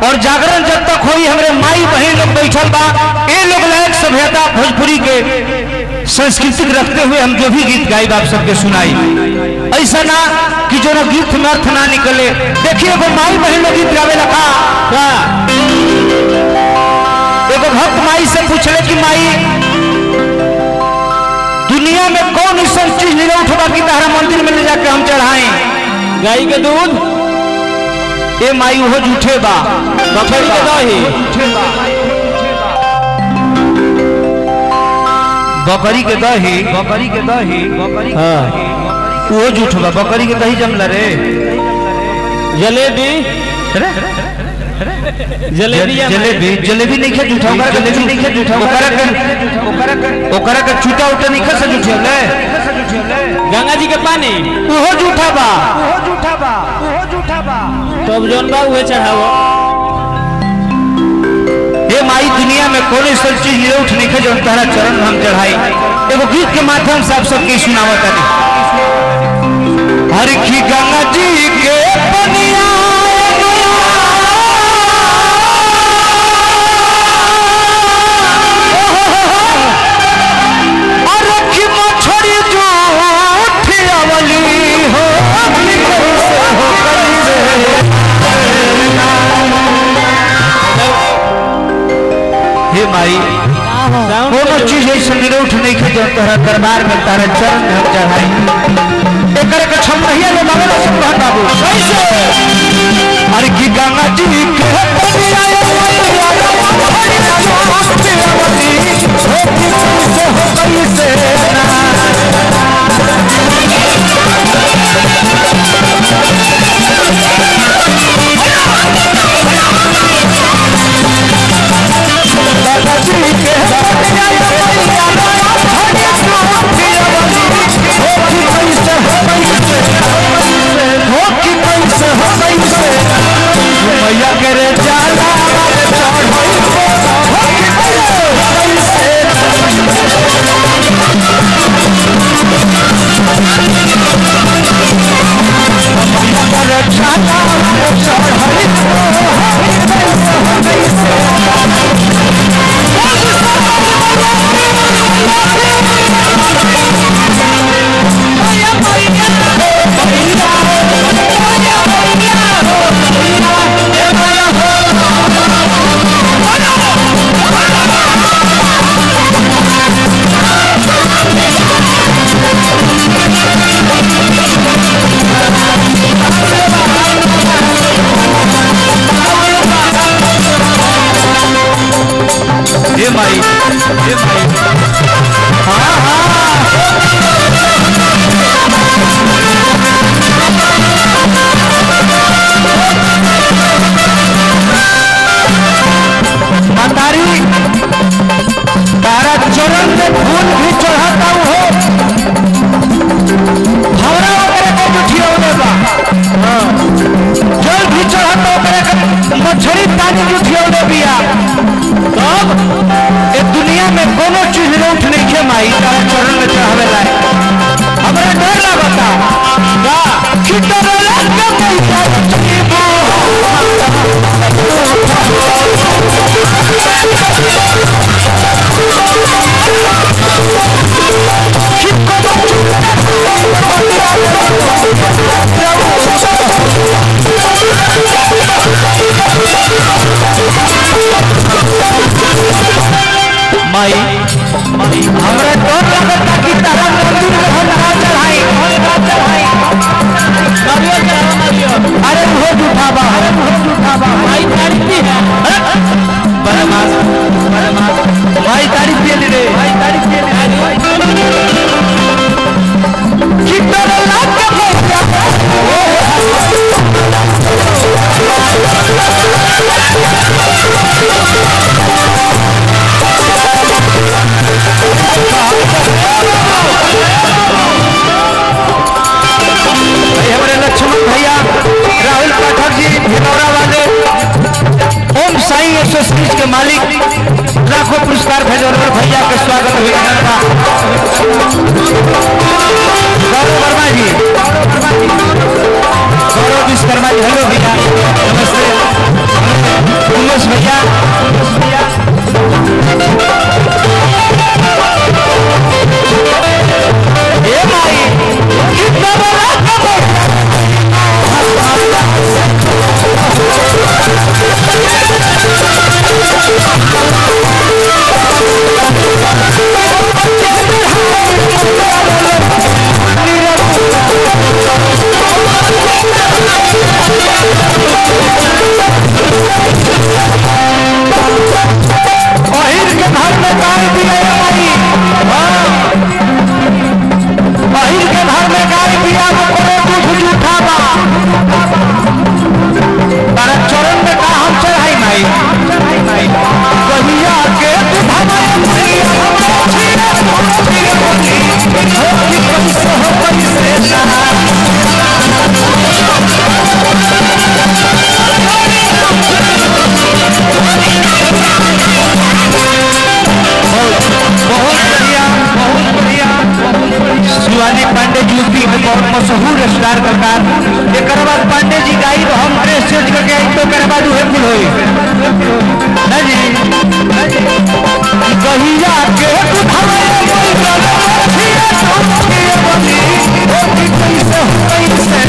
और जागरण जब तक होई हमरे माई बहन लोग बैठल बा ए लोग लायक सभ्यता भोजपुरी के संस्कृति रखते हुए हम जो भी गीत गाई आप सबके सुनाई ऐसा ना कि जो ना गीत में अर्थ ना निकले देखिए एगो माई बहन लोग गीत गावे लखा का एगो भक्त माई से पूछले कि माई दुनिया में कौन ऐसा चीज नहीं उठवा कि तारा मंदिर में ले जाके हम चढ़ाएं गाय के दूध ए माई वो झूठे बा बकरी के दही झूठे बा बकरी के दही बकरी के दही बकरी के हाँ। दही वो झूठ बा बकरी के दही जमला रे जलेबी जलेबी या जलेबी जलेबी नहीं खा झूठा ओकरा जलेबी नहीं खा झूठा ओकरा के ओकरा के ओकरा के छूटा उठा नहीं खा से झूठे ले गंगा जी के पानी वो झूठा बा वो झूठा बा वो झूठा बा तब जौन बा उहे चढ़ावो ये माई दुनिया में कौन ऐसा चीज ले उठ नहीं जो तारा चरण में हम चढ़ाई एगो गीत के माध्यम से आप सबके सुनावत है हर की गंगा जी के पनिया और की मछरी जो उठी अवली हो अपनी कैसे हो हे माई कोनो चीज ऐसा निरोठ नहीं खे जो तोहरा दरबार में तारा चरण में हम चढ़ाई एकर के छम नहीं ले बाबा ना सब कहता बाबू कैसे अरे की गंगा जी के पनिया ये मैया हरि नाम से अवली हो की कैसे हो कैसे ना गंगा जी के पनिया ये मैया हरि नाम से अवली हो की कैसे हो कैसे हो की कैसे हो कैसे मैया करे जाला चढ़ई हो की कैसे हो कैसे मैया करे जाला चढ़ई हो की कैसे हो कैसे हे माई हे माई हाँ हाँ मतारी तारा चरण में फूल भी चढ़ाता हो हमरा ओकरे के जुठियौले बा हाँ। जल भी चढ़ाता ओकरे के मछली पानी जुठियौले बिया तब ए दुनिया में कोनो चीज रूठ नहीं खे माई तारा चरण में चढ़ावे लाए हमरा डर लागता का कि डर लग पैसा जीवो कि कोनो माई माई हमरा डर लागता कि तारा मंदिर में हम ना चढ़ाई हम ना चढ़ाई नारियल चढ़ावा नारियल अरे वो झूठा बा अरे वो झूठा बा भाई तारीफी है बदमाश बदमाश भाई तारीफ के लिए भाई तारीफ के लिए कि डर लग भाई हमारे लक्ष्मण भैया राहुल पाठक जी भिनौरा वाले ओम साई एसोसिएशन के मालिक लाखों पुरस्कार भेजौर भैया के स्वागत हुए था गौरव वर्मा जी गौरव विश्वकर्मा जी हेलो भैया नमस्ते फेल होई ना जी कहिया के उठावे छिए छिए बनी ओ की कैसे कैसे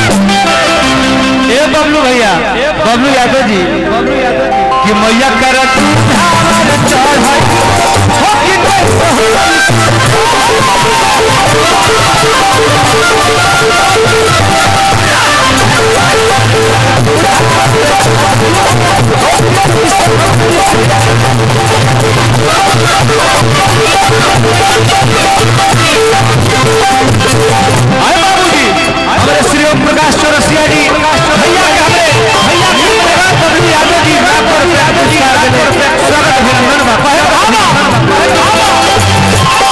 ए बबलू भैया बबलू यादव जी कि मैया कर तू धार चढ़ाई हो कि कैसे होई आए बाबूजी हमारे श्री ओम प्रकाश चौरसिया जी भैया के हमारे भैया के परिवार बबलू यादव जी लाखों रुपया पुरस्कार देने स्वागत अभिनंदन बा कहे बाबा कहे बाबा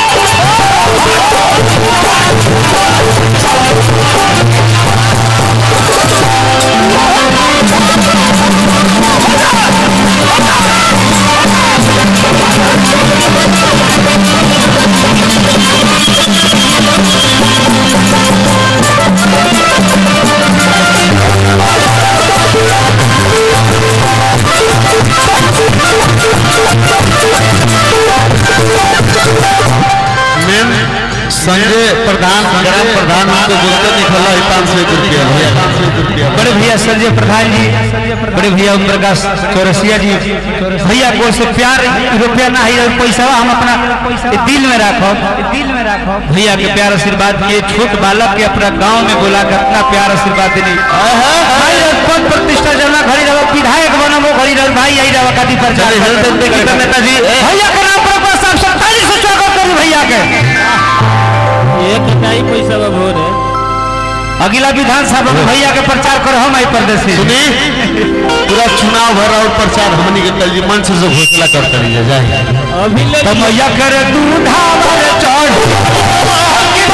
मेन संजय प्रधान ग्राम प्रधान को जुड़ते निकला है पाँच सौ रुपया भैया पाँच सौ रुपया बड़े भैया संजय प्रधान जी बड़े भैया ओम प्रकाश चौरसिया जी भैया को से प्यार रुपया ना है पैसा हम अपना ये दिल में रखो दिल में रखो भैया के प्यार आशीर्वाद किए छोट बालक के अपना गांव में बोला के अपना प्यार आशीर्वाद देने भाई पद प्रतिष्ठा जमा खड़ी रहो विधायक बनो वो खड़ी रहो भाई यही रहो कदी पर चलिए, हेल्थ एंड देखिए तो नेताजी। भैया के नाम पर बस आप सब ताली से स्वागत करूं भैया के एक इकाई पैसा बा भोर है अगला विधानसभा में भैया के प्रचार करो हम आई प्रदेश सुनी पूरा चुनाव भर और प्रचार हमनी के कल जी मंच से घोषणा करते रहिए जाए अभी ले तो मैया कर दूधा पर चढ़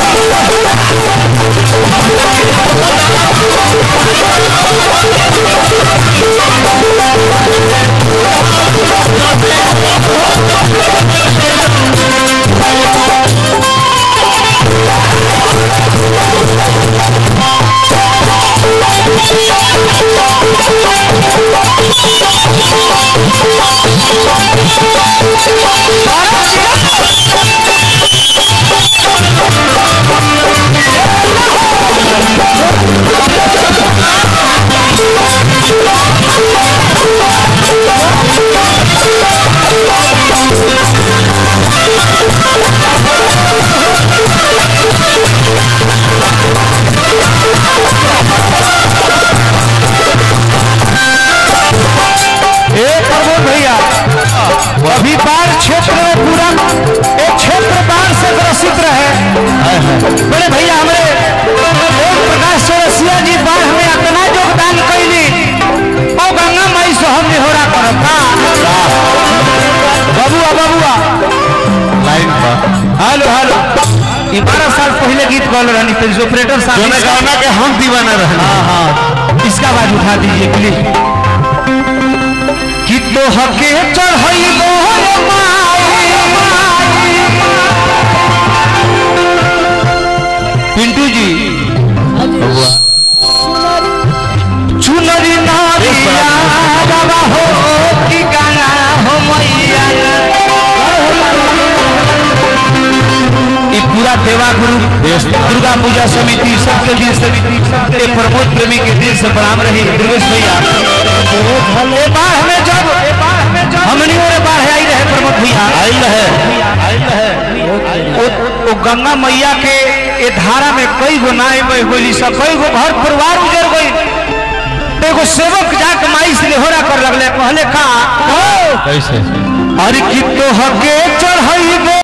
ए प्रमोद भैया अभी बाढ़ क्षेत्र में पूरा एक क्षेत्र बाढ़ से ग्रसित रहे बड़े भैया हमारे ओम प्रकाश चौरसिया जी बाढ़ में अपना योगदान कैली ओ गंगा माई से हम निहोरा करता बबुआ बबुआ लाइन पर हेलो हेलो ये बारह साल पहले गीत गौल रहनी थी ऑपरेटर जोने साहब गाना के हम दीवाना रहना हाँ हाँ इसका आवाज उठा दीजिए प्लीज कि तो हके चढ़ई पिंटू जी चुनरी नारिया बाबा हो कि गाना हो मैया ई पूरा देवा गुरु दुर्गा पूजा समिति सबके दिन समिति सबके प्रमोद प्रेमी के दिल से प्रणाम रही दुर्गेश भैया ए बार हमें जब हमनी ओरे बाढ़ आई रहे प्रमोद भैया आई रहे आई रहे ओ, ओ गंगा मैया के ए धारा में कई गो नाय बह गई सब कई गो घर परिवार उजर गई एगो सेवक जाके माई से निहोरा कर लगले कहले का कैसे अरे कि तो हके चढ़ई